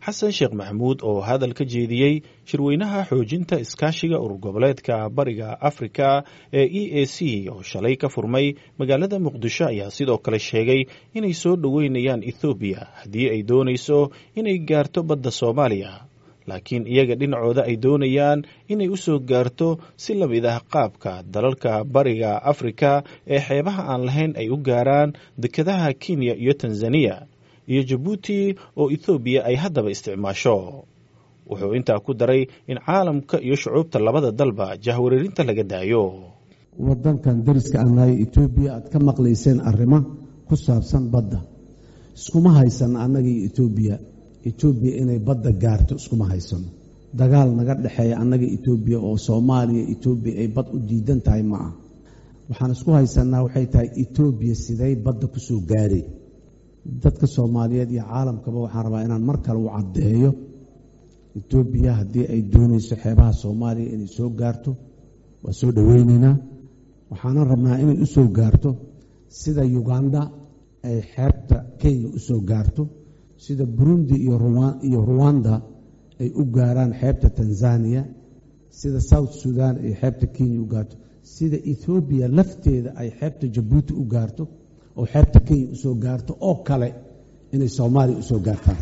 xasan sheekh maxamuud oo hadal ka jeediyey shirweynaha xoojinta iskaashiga urur goboleedka bariga afrika ee e a c oo shalay ka furmay magaalada muqdisho ayaa sidoo kale sheegay inay soo dhoweynayaan ethoobiya haddii ay doonayso inay gaarto badda soomaaliya laakiin iyaga dhinacooda ay doonayaan inay u soo gaarto si la mid ah qaabka dalalka bariga afrika ee xeebaha aan lahayn ay u gaaraan dekedaha kenya iyo tanzaniya iyo jabuuti oo ethoobiya ay haddaba isticmaasho wuxuu intaa ku daray in caalamka iyo shucuubta labada dalba jahwareerinta laga daayo wadankan dariska aan nahay etoobiya aad ka maqlayseen arrimo ku saabsan badda iskuma haysan annagii etoobiya etoobiya inay badda gaarto iskuma haysano dagaal naga dhexeeya annaga etoobiya oo soomaaliya etoobiya ay bad u diidan tahay ma ah waxaan isku haysanaa waxay tahay etoobiya siday badda ku soo gaaray dadka soomaaliyeed iyo caalamkaba waxaan rabaa inaan mar kale u caddeeyo etoobiya haddii ay doonayso xeebaha soomaaliya inay soo gaarto waa soo dhoweyneynaa waxaanan rabnaa inay u soo gaarto sida uganda ay xeebta kenya u soo gaarto sida burundi iyo ruwanda ay u gaaraan xeebta tanzaniya sida south sudan ay xeebta kenya u gaarto sida ethoobiya lafteeda ay xeebta jabuuti u gaarto oo xeebta kenya usoo gaarto oo kale inay soomaaliya usoo gaartaan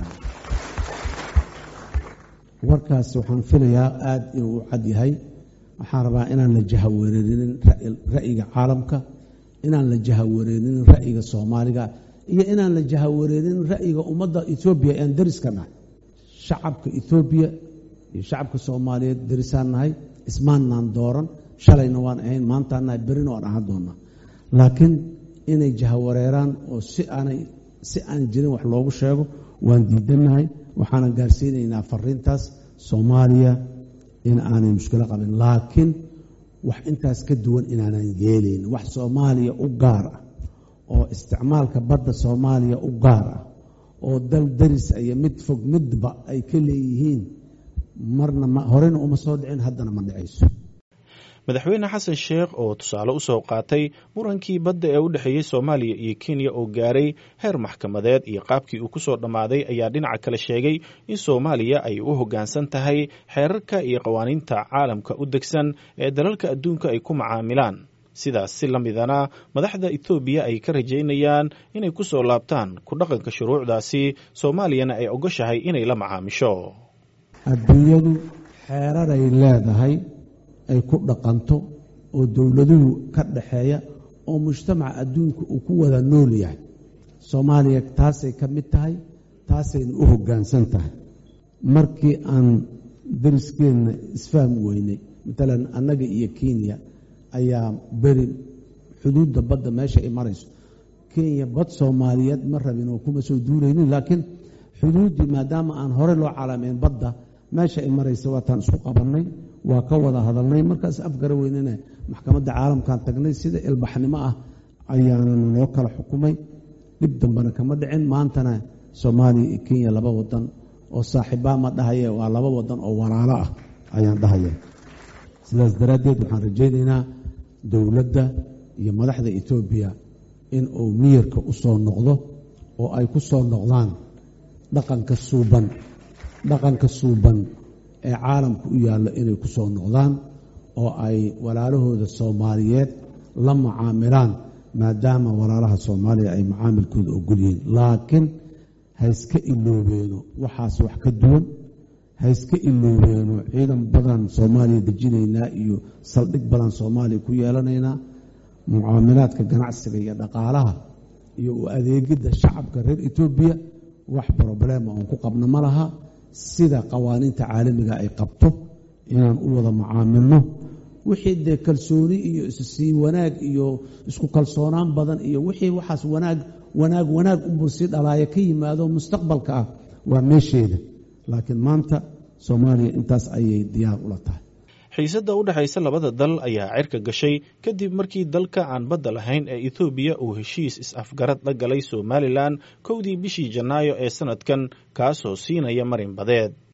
warkaas waxaan filayaa aada inuu u cad yahay waxaan rabaa inaan la jahawareerinin ra'yiga caalamka inaan la jahawareerinin ra'yiga soomaaliga iyo inaan la jahawareerinin ra'yiga ummadda etoobiya ean dariska nahay shacabka etoobiya iyo shacabka soomaaliyeed darisaan nahay ismaannaan dooran shalayna waan ahayn maantaan nahay berina waan ahaan doonaa laakiin inay jahawareeraan oo si aanay si aan jirin wax loogu sheego waan diidannahay waxaanan gaarsiinaynaa fariintaas soomaaliya in aanay mushkilo qabin laakiin wax intaas ka duwan inaanan yeelayn wax soomaaliya u gaar ah oo isticmaalka badda soomaaliya u gaar ah oo dal daris iyo mid fog midba ay ka leeyihiin marna horena uma soo dhicin haddana ma dhicayso madaxweyne xasan sheekh oo tusaale u soo qaatay murankii badda ee u dhexeeyey soomaaliya iyo kenya oo gaaray heer maxkamadeed iyo qaabkii uu ku soo dhammaaday ayaa dhinaca kale sheegay in soomaaliya ay u hoggaansan tahay xeerarka iyo qawaaniinta caalamka u degsan ee dalalka adduunka ay ku macaamilaan sidaas si la midana madaxda ethoobiya ay ka rajaynayaan inay ku soo laabtaan ku dhaqanka shuruucdaasi soomaaliyana ay ogoshahay inay la macaamisho adduunyadu xeeraray leedahay ay ku dhaqanto oo dowladuhu ka dhaxeeya oo mujtamaca adduunka uu ku wada nool yahay soomaaliya taasay ka mid tahay taasayna u hoggaansan tahay markii aan dariskeenna isfahmi weynay matalan annaga iyo kenya ayaa beri xuduudda badda meesha ay marayso kenya bad soomaaliyeed ma rabin oo kuma soo duuraynin laakiin xuduuddii maadaama aan hore loo calaameyn badda meesha ay maraysa waataan isku qabannay waa ka wada hadalnay markaas afgara weynena maxkamadda caalamkan tagnay sida ilbaxnimo ah ayaana noo kala xukumay dhib dambena kama dhicin maantana soomaaliya iyo kenya laba wadan oo saaxiibaa ma dhahaye waa laba wadan oo walaalo ah ayaan dhahaya sidaas daraaddeed waxaan rajaynaynaa dowladda iyo madaxda etoobiya in uu miyirka u soo noqdo oo ay ku soo noqdaan dhaqanka suuban dhaqanka suuban ee caalamka u yaallo inay ku soo noqdaan oo ay walaalahooda soomaaliyeed la macaamilaan maadaama walaalaha soomaaliya ay macaamilkooda ogol yihiin laakiin hayska iloobeeno waxaas wax ka duwan hayska iloobeeno ciidan badan soomaaliya dejinaynaa iyo saldhig badan soomaaliya ku yeelanaynaa mucaamilaadka ganacsiga iyo dhaqaalaha iyo u adeegidda shacabka reer etoobiya wax broblema oon ku qabno ma laha sida qawaaniinta caalamiga ay qabto inaan u wada macaamilno wixii dee kalsooni iyo issii wanaag iyo isku kalsoonaan badan iyo wixii waxaas wanaag wanaag wanaag unbuu sii dhalaaya ka yimaado mustaqbalka ah waa meesheeda laakiin maanta soomaaliya intaas ayay diyaar ula tahay xiisadda u dhexaysa labada dal ayaa cirka gashay kadib markii dalka aan badda lahayn ee ethoobiya uu heshiis is-afgarad la galay somalilan kowdii bishii janaayo ee sanadkan kaasoo siinaya marin badeed